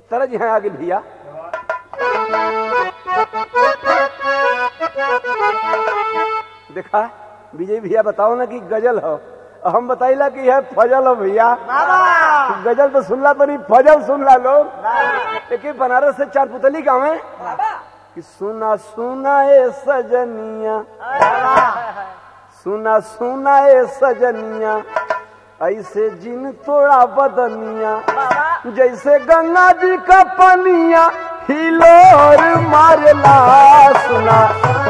तरज यहाँ आगे भैया देखा विजय भैया बताओ ना कि गजल हो हम बताइला कि यह फजल हो भैया बाबा गजल तो सुनला तो नहीं फजल सुनला लोग लेकिन बनारस से चार पुतली गाँव है कि सुना सुना ए सजनिया सुना सुना ए सजनिया ऐसे जिन तोड़ा बदनिया जैसे गंगा जी का पनिया हिलोर मारला सुना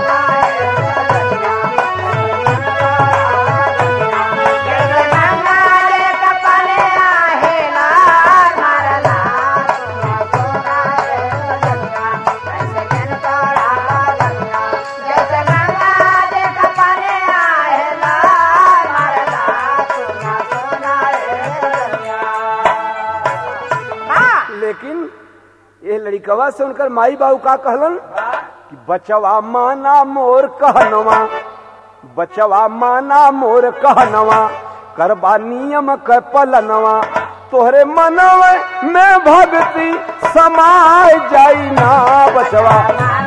लेकिन ये लड़कवा से उनकर माई बाबू का कहलन कि बचवा माना मोर कहनवा बचवा माना मोर कहनवा करबा नियम क पलनवा तोहरे मनव में भक्ति समाय जाई ना बचवा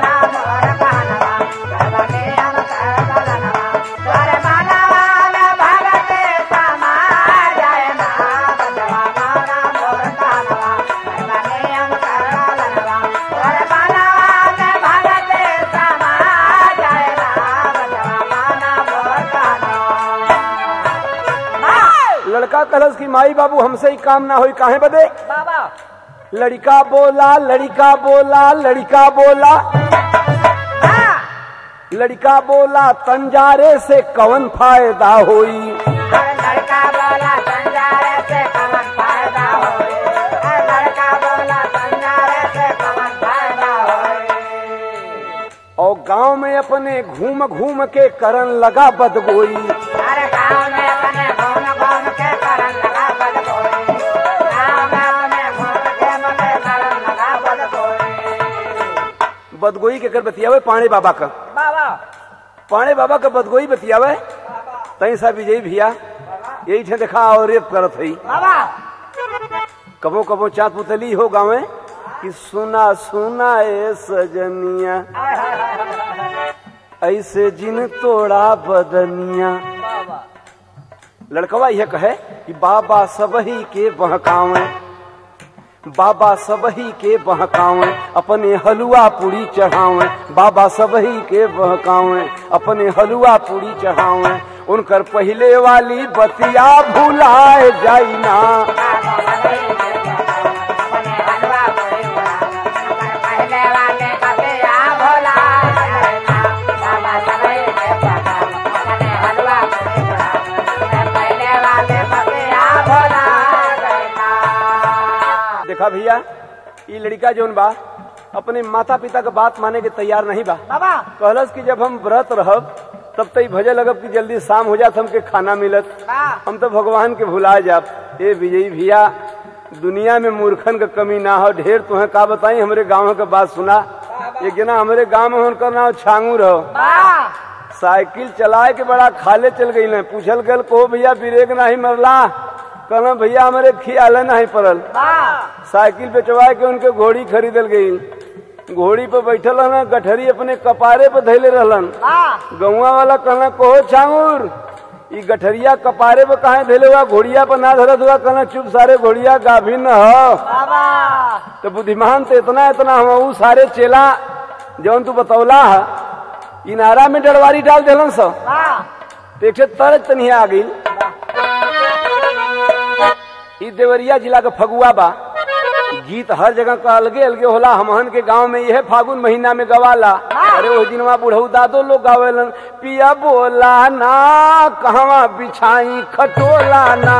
लड़का कहलस कि माई बाबू हमसे ही काम ना होई काहे बदे बाबा लड़का बोला लड़का बोला लड़का बोला लड़का बोला तंजारे से कवन फायदा होई लड़का बोला संजारे से कमन फायदा होए लड़का बोला संजारे से कमन फायदा होए और गांव में अपने घूम घूम के करन लगा बदगोई अरे गाँव में अपने घूम घूम के करन लगा बद कोई गाँव में अपने घूम घूम के करन लगा बद कोई बदगोई के कर बतियावे पाणे बाबा का बाबा पाणे बाबा का बदगोई बतियावे तई सा विजयी भैया यही ठे देखा और रेप करत हई बाबा कबो कबो चाँद पुतली हो गावे कि सुना सुना ए सजनिया ऐसे जिन तोड़ा बदनिया बाबा लड़कवा यह कहे कि बाबा सबही के बहकावे बाबा सबही के बहकावे अपने हलुआ पूरी चढ़ावे बाबा सबही के बहकावे अपने हलुआ पूरी चढ़ावे उनकर पहले वाली बतिया भुलाए जाई ना अपने हलवा पूरी पहले वाले कपिया भोला बाबा सबई के अपने हलवा पूरी पहले वाले कपिया भोला देखा भैया ये लड़का जोन बा अपने माता पिता का बात माने के तैयार नहीं बा बाबा कहलस कि जब हम व्रत रहब तब तो भजे लगब कि जल्दी शाम हो जात हमके खाना मिलत हम तो भगवान के भुला जाब ए विजयी भैया दुनिया में मूर्खन का कमी ना हो ढेर तुम्हें का बताई हमारे गांव के बात सुना एक जना हमारे गांव में उनका नाम छांगू रहो साइकिल चलाए के बड़ा खाले चल गई न पूछल गल को भैया ब्रेक नहीं मरला कहना भैया हमारे खियाल नहीं पड़ल साइकिल पे चबाए के उनके घोड़ी खरीदल गई घोड़ी पे बैठल रहना गठरी अपने कपारे पे धैले रहलन गौवा वाला कहना कहो छांगुर ई गठरिया कपारे पे कहा धैले हुआ घोड़िया पर ना धरत हुआ कहना चुप सारे घोड़िया गाभिन हो तो बुद्धिमान तो इतना इतना हम ऊ सारे चेला जौन तू बतौला है इनारा में डरवारी डाल दिलन सब तो एक ठे तरज तनिया आ गई ई देवरिया जिला का फगुआ बा गीत हर जगह का अलगे अलगे होला हमहन के गांव में यह फागुन महीना में गवाला अरे वो दिनवा बुढ़ऊ दादो लोग गावेलन पिया बोला ना कहवा बिछाई खटोला ना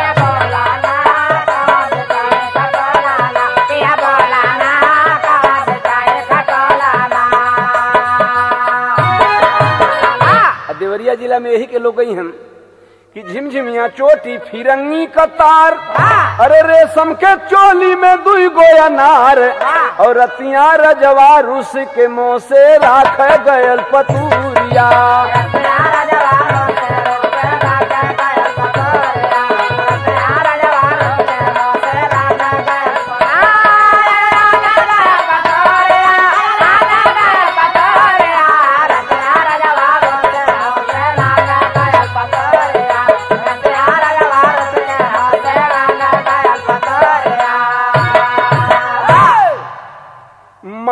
आ देवरिया जिला में यही के लोग गई हैं कि झिमझिमिया चोटी फिरंगी कतार अरे रेशम के चोली में दुई गोया नार और रतिया रजवा रूस के मुंह से राख गयल पतूरिया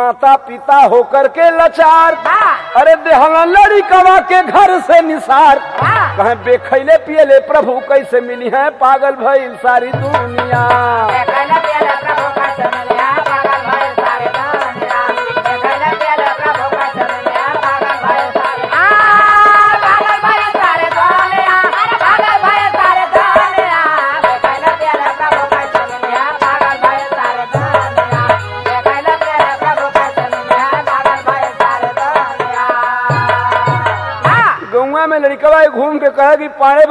माता पिता होकर के लाचार हाँ। अरे देहला लड़ी कवा के घर से निसार हाँ। कहे बेखैले पियले प्रभु कैसे मिली है पागल भइल सारी दुनिया देखैला पियला प्रभु का चमेलिया पागल भइल सारे दुनिया देखैला पियला प्रभु का चमेलिया पागल भइल सारे आ पागल भइल सारे दुनिया पागल भइल सारे दुनिया देखैला पियला प्रभु का चमेलिया पागल भइल सारे दुनिया देखैला पियला प्रभु का चमेलिया पागल भइल सारे दुनिया हाँ गौवा में लड़कवा घूम के कहे कि पाड़े